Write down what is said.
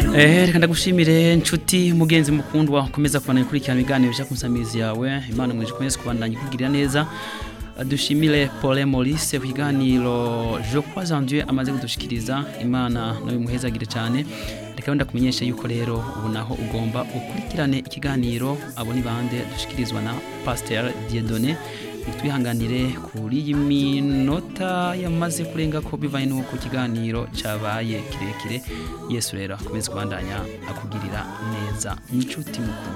Eh, reka ndagushimire nshuti mugenzi mukundwa ukomeza kubana ikurikirana ibiganiro bya kunsamizi yawe imana mwije kumeze kubandanya ikugirira neza dushimire Paul Maurice ku kiganiro Je crois en Dieu amaze kudushikiriza imana nawe muhezagire cyane reka wenda kumenyesha yuko rero ubu naho ugomba ukurikirane ikiganiro abo ni bande dushikirizwa na Pasteur Dieudonné twihanganire kuri iyi minota yamaze kurenga ko bivanye n'uko ikiganiro cyabaye kirekire yesu rero akomeze kubandanya akugirira neza inshuti mukuru